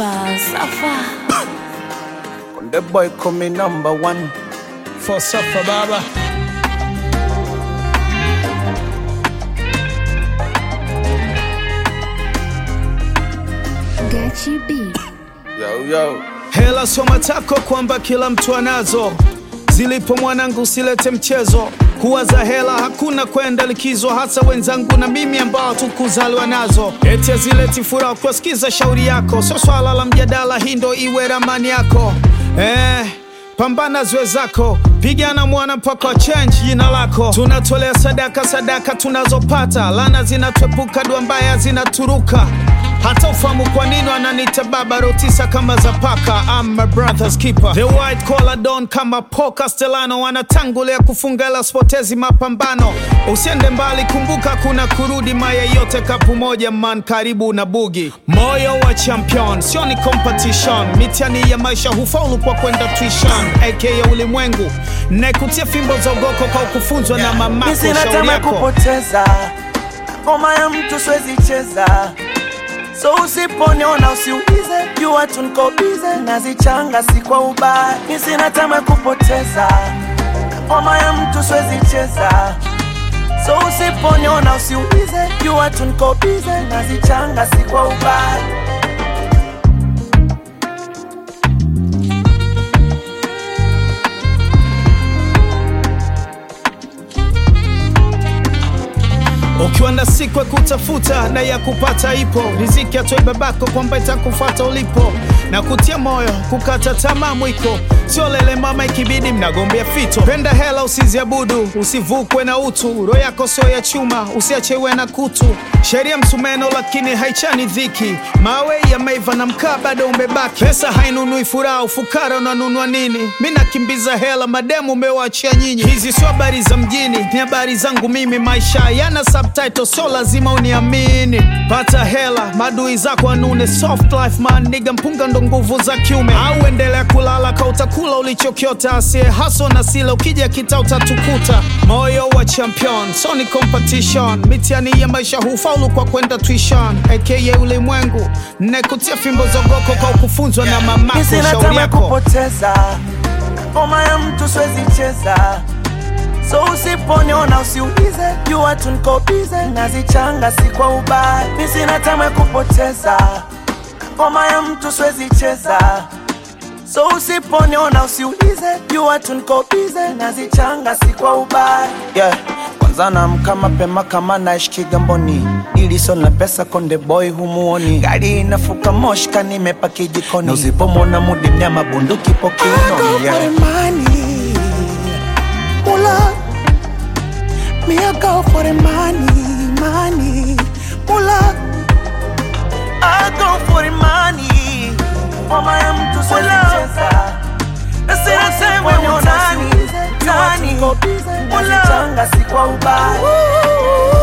Safa, Safa. The boy coming number one. For Safa Baba. Gachi B. Yo, yo. Hela soma tako kwamba kila mtu anazo, zilipo mwanangu usilete mchezo. Kuwaza hela hakuna kwenda likizo, hasa wenzangu na mimi ambao tukuzaliwa nazo. Eti zileti furaha kuwasikiza shauri yako, sio swala la mjadala, hii ndo iwe ramani yako eh. Pambana zwe zako, pigana mwana mpaka change jina lako. Tunatolea sadaka, sadaka tunazopata, lana zinatwepuka, dua mbaya zinaturuka. Hata ufahamu kwa nini wananiita baba rotisa kama za paka. I'm my brother's keeper, the white collar don kama Paul Castellano, wanatangulia kufunga ila spotezi mapambano. Usiende mbali, kumbuka kuna kurudi, maya yote kapu moja, man karibu na bugi. Moyo wa champion sio ni competition, mitihani ya maisha hufaulu kwa kwenda tuition, aka ulimwengu naikutia fimbo za ugoko kwa kufunzwa na mamako. Mi sina Shauri tamaa ya yako kupoteza ngoma ya mtu siwezi cheza, so usiponiona usiulize, jua tu niko bize, nazichanga si kwa ubaya. Mi sina tamaa ya kupoteza ngoma ya mtu siwezi cheza, so usiponiona usiulize, jua tu niko bize, nazichanga si kwa ubaya. Ukiwa na siku ya kutafuta na ya kupata ipo, riziki atoe babako kwamba itakufuata ulipo, na kutia moyo kukata tamaa mwiko, sio lele mama, ikibidi mnagombea fito. Penda hela usiziabudu, usivukwe na utu, roho yako sio ya chuma, usiachewe na kutu. Sheria msumeno lakini haichani dhiki, mawe yameiva na mkaa bado umebaki. Pesa hainunui furaha, ufukara unanunua nini? Mi nakimbiza hela, mademu umewachia nyinyi. Hizi sio habari za mjini, ni habari zangu mimi. Maisha yana subtitle, sio lazima uniamini. Pata hela, madui zako anune. Soft life man, niga mpunga ndo nguvu za kiume. Au endelea kulala ka utakula ulichokiota, asiye haso na sila, ukija kita utatukuta. Moyo wa champion, so ni competition. Mitihani ya maisha hufaulu kwa kwenda tuition, aka ulimwengu. Nekutia fimbo zogoko kwa kufunzwa na mamako. Mi sina Shauri tamaa ya yako kupoteza ngoma ya mtu siwezi cheza, so usiponiona usiulize, jua tu niko bize, nazichanga si kwa ubaya. Mi sina tamaa ya kupoteza ngoma ya mtu siwezi cheza, so usiponiona usiulize, jua tu niko bize, nazichanga si kwa ubaya. Yeah. Kwanza naamka mapema kama naishi Kigamboni, ili sio na pesa konde boy humuoni, gari inafuka moshka nimepaki jikoni, na usipomwona mudi mnyama bunduki I go pokiunoni for yeah. the money, mula. Me I go for the money, money, mula. I go for the money, mama ya mtu siwezi cheza. Na sina sema ni nani, nani, mula. Changa si kwa ubaya.